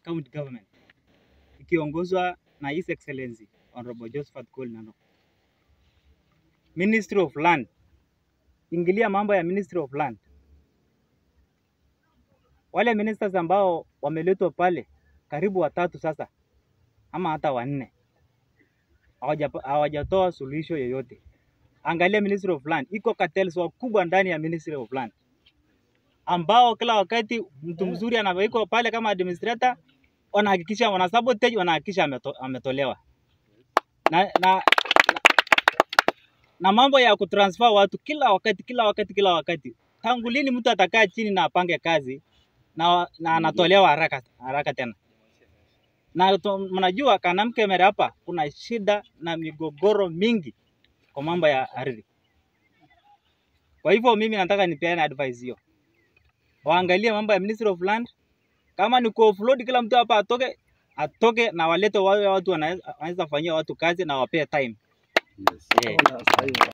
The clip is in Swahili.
county government ikiongozwa na His Excellency Honorable Josephat Kool Nanok. Ministry of Land, ingilia mambo ya Ministry of Land. Wale ministers ambao wameletwa pale karibu watatu sasa ama hata wanne hawaja- hawajatoa suluhisho yoyote. Angalia Ministry of Land, iko cartels wakubwa ndani ya Ministry of Land ambao kila wakati mtu mzuri anawekwa pale kama administrator, wanahakikisha wana sabotage, wanahakikisha ameto, ametolewa na, na, na mambo ya kutransfer watu kila wakati kila wakati kila wakati. Tangu lini mtu atakaa chini na apange kazi na, na anatolewa haraka haraka tena? Na to- mnajua Kanamkemere hapa kuna shida na migogoro mingi kwa mambo ya ardhi. Kwa hivyo mimi nataka nipeane advice hiyo, waangalie mambo ya Ministry of Land. Kama ni kuoffload, kila mtu hapa atoke atoke na walete wale watu wanaweza wanaweza fanyia watu kazi na wapee time. Yes. Eh.